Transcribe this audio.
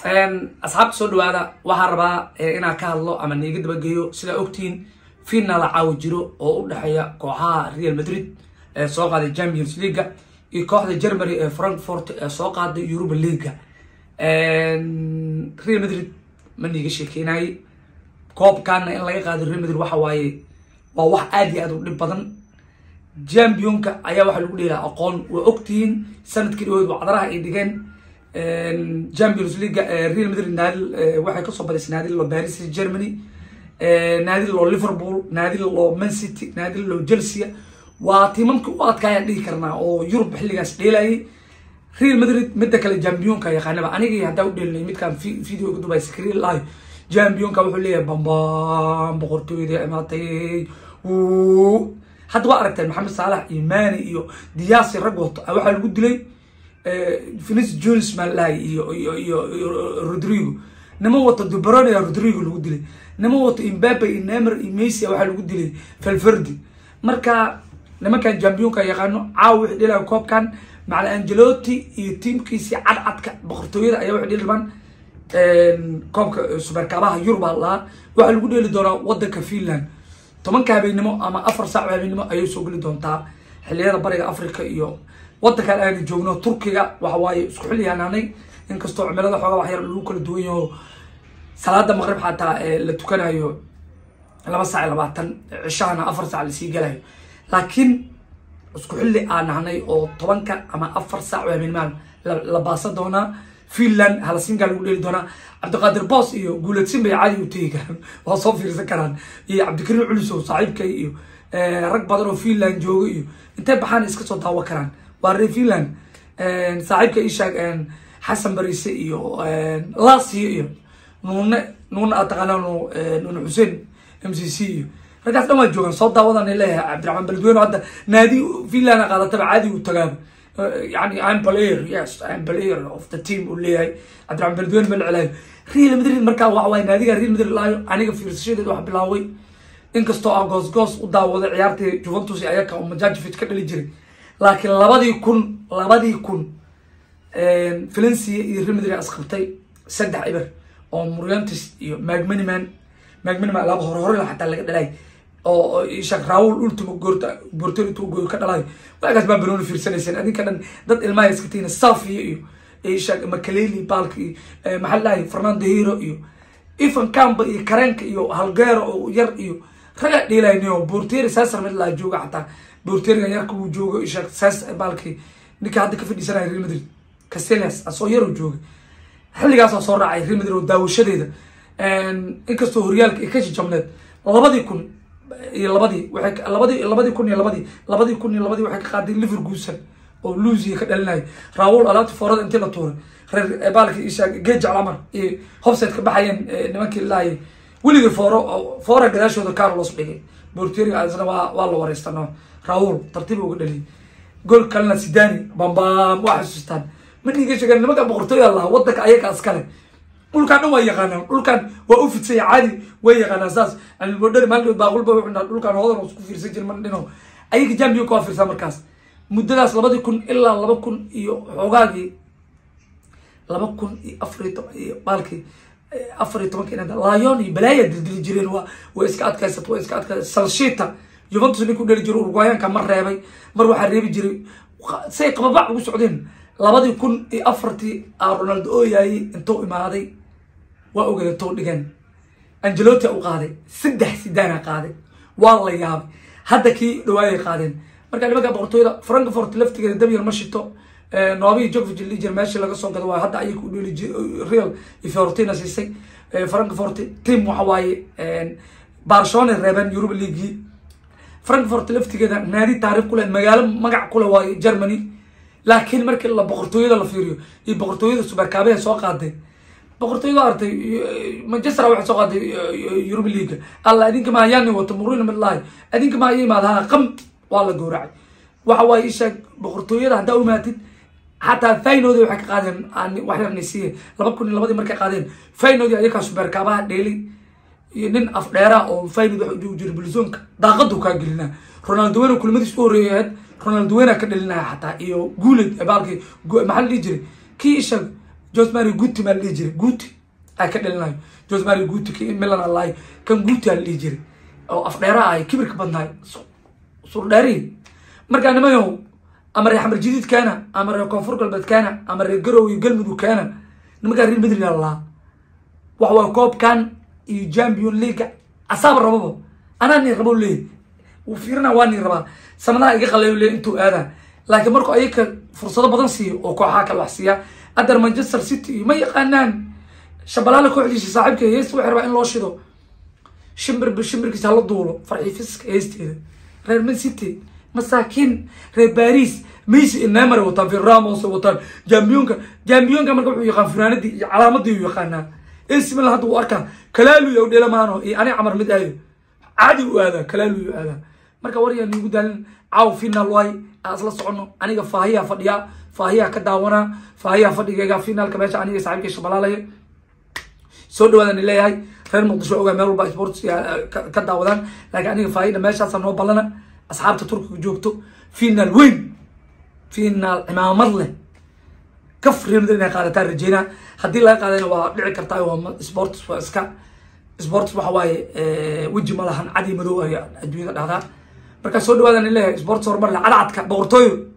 asxaabta soo dhawaada waxaa rabaa inaan ka hadlo ama niiga dabageeyo sidaa ogtihiin final caawa jiro oo u dhexeeya kooxaha real madrid ee soo qaaday champions leaga iyo kooxda germany ee frankfort ee soo qaaday europa leaga real madrid ma niiga sheekeynayay koobkaana in laga qaado real madrid waxa waaye waa wax aada iyo aad u dhib badan championka ayaa waxaa lagu dheelaa aqoon waa ogtihiin sanadkii dhawood wacdaraha ay dhigeen champions leaga real madrid naadil waxay kasoo badisay naadil loo paris germany naadil loo liverpool naadil loo man city naadil loo chelsea waa tiimamkii u adkaayaan dhihi karnaa oo yurub xilligaas dheelayay real madrid midda kale championka yaqaanaba anigii haddaa u dheelinay midkaan video uga dubay screen live championka wuxuu leeyahay bambam boqortooyada imaatay hadda waa aragteen maxamed saalax iyo mani iyo diyaasi rag wato waxaa lagu dilay finis jones maalahay iyo iyo iyo rodrigo niman wato dubrone rodrigo lagu dilay niman wato imbabe iyo nemer iyo messi waxaa lagu dilay valverdi marka nimankan championka yaqaano caawa wixii dhilaya koobkan macala angeloti iyo tiimkiisii cadcadka boqortooyada ayaa waxay dhili rabaan koobka suberkaabaha yurub aa lahaa waxaa lagu dheeli doonaa wadanka finland tobanka habeenimo ama afar saac habeenimo ayay soo geli doontaa xiliyada bariga africa iyo wadankan aanu joogno turkiga waxa waaye isku xilli hanaanay inkastoo cimilada xoogaa wax yar lagu kala duwan yaho salaada maqrib xataa la tukanayo laba saac labaatan cishahana afar saac lasii galayo laakiin isku xilli aan nahnay oo tobanka ama afar saac habeennimaan la baasan doonaa finland halasingaa lagu dheeli doonaa cabdiqaadir boos iyo guuladsin bay caadi u tegi karaan waa soo fiirsan karaan iyo cabdikariim culisow saaxiibkay iyo rag badan oo finland jooga iyo intay baxaan iska soo daawo karaan waa reer finland saaxiibka ishaag xasan barise iyo lasiyo iyo nuune nuune aad taqaanaan nuune xuseen m c c iyo raggaas dhan waa joogaan soo daawadan leeyahay cabdiraxmaan beledweyne hadda naadi finland qaadataba caadi u tagaaba yani im player yes im player of the team uu leeyahay cabdiraxmaan beledweyne ma la celaayo real madrid markaa waxa waaye naadiga real madrid laayo aniga fiirsashadeed wax bilaaway inkastoo aan goos goos u daawaday ciyaartii juventus ayaka oo majajivit ka dhali jiray laakiin labadii kun labadii kun valencia iyo real madrid asqabtay saddex iber oo muriantis iyo magmaniman magmaniman laba hore hore xataa laga dhalay oo shak raul ultimo goorta borterintu goor ka dhalayo waagaas baa banooni fiirsanayseen adinka dhan dad ilmaha iska tiina safiya iyo shak makaleli baalka iyo maxaa lahay fernando hero iyo evan camba iyo kareenka iyo halgeero oo yar iyo raga dhiilayniyo borteri sasar mid laa jooga xataa borteriga yarka uu joogo shak sas baalkii ninka hadda ka fadhiisanaya real madrid castellas asoo yaroo jooga xilligaasoo soo raacay real madrid oo daawashadeeda inkastoo horyaalka ay ka jijabneed labadii kun iyo labadii waay labadii labadii kun iyo labadii labadii kun iyo labadii waxay ka qaaday liverguusan oo luusiya ka dhalinaya raawul alaabti foorada intii la tuuray reer baalki isha geej calamar iyo hobsed ka baxayeen nimankii laayay weligii fooro foora gadaashooda carlos dhigay borteriga isna waa waa la wareystano raawul tartiib uga dhaliyay gool kalena sidani bambam waa xasuustaan ma dhiiga sheegeen nimanka boqortooya laha wadanka ayaga iskale dhulkaan dhan waa yaqaanaan dhulkaan waa u fidsaya caadi way yaqaanaan saas almodhari maalin baaqulba wuxuu dhulkaan hoodan isku fiirsan jir man dhino ayaga jambionka waa fiirsaa markaas muddadaas labadii kun ilaa laba kun iyo xoogaagii laba kun iyo afar iyo toban iyo baalkii afar iyo tobanka inada lyon iyo balaaya dildili jireen waa way iska adkaysat way iska adkaysat salshita juventus ninku dheli jiro uruguayaanka mar reebay mar waxaa reebi jiray say qababac ugu socdeen labadii kun iyo afartii a ronaldo ooyaayey intuu imaaday waa ogeeda tou dhigeen angeloti u qaaday saddex sidaana qaaday waa la yaabay hadda kii dhawaayay qaadeen marka nimanka boqortooyada frankfort laftigeeda dabyar ma shito noobi jovig liger meeshii laga soo gado waa hadda ayaga u dheli real iyo fiortina siisay frankfort team waxa waaye barcelona reebeen europa leaguii frankfort laftigeeda naadi taarikh kule magaalo magac kule waaye germany laakiin markii la boqortooyada la fiiriyo iyo boqortooyada suberkaabeha soo qaaday boqortooyada artay manchester waxay soo qaaday europa leaga alla adinka ma ayaani wato murina midlahay adinka ma aya imaadaha qam waa la gowracay waxa waaye isha boqortooyada haddaa u imaatid xataa fainoodii waxay ka qaadeen wax yarnay siiye laba kun iyo labadii markay qaadeen fainoodii ayakaa suberkaabaha dheelay iyo nin afdheera oo fainood waxa ujogi jiray bilzoonka daaqadu kaa gelinaa ronaldo wena kulimadiis u horreeyay ahayd ronaldo wena ka dhalinaya xataa iyo guuled baalkii maxaa la dhihi jiray kii isha josmari guuti maa la dhihi jiray guuti aa ka dhalinayo josmari guuti ki milan allahi kan guuti aa la dhihi jiray oo afdheera ahay kibirka badnaay surdheeri markaa nimayow ama reer xamar jadiid keena ama reer koonfur galbeed keena ama reer garow iyo galmudug keena nimankaa reer madrid allaa wax waa koobkan iyo champion league asaaba rababa anaa nii rabo leeyahy wuu fiirina waa nii rabaa sanadaha iga qalayo leey intuu aadaa laakiin markuu ayaka fursado badan siiyo oo kooxaha kale wax siiya haddar manchester city iyo ma yaqaanaan shabalaala kooxdiisa saaxiibka heesta waxay rabaa in loo shido shimbirba shimbirkiisa hala duulo farxiifiska heesteeda reer man city masaakiin reer baris messi iyo neymar ay wataan fir ramos ay wataan jambiyonka jambiyonka marka wuxuu yaqaan fanaanadii iyo calaamadii uu yaqaanaa ac milan hadda wuu arkaa kalaaluya dhela maano iyo ani camar mid aado caadi u aadaa kalaaluya aadaa marka waryaa niigu daalin caaw final waay aan isla socono aniga faahiyaa fadhiyaa faahiyaa ka daawanaa faahiyaa fadhigayga finaalka meesha aniga saaxiibkay shabalaalaya soo dhawaadaan leeyahay reer muqdisho ogaa meel walba sports ka daawadaan laakiin aniga faahida meeshaasa noo ballana asxaabta turkiga joogto final weyn final cimaamad leh kaf real madrid inay qaadataan rajeynaa haddii laga qaadayna waa dhici kartaa waa sports waa iska sports waxa waaye weji ma lahan cadi madow ay adduunyada dhahdaa markaa soo dhawaadaan leeyahay sports horumar leh cadcadka boqortooyo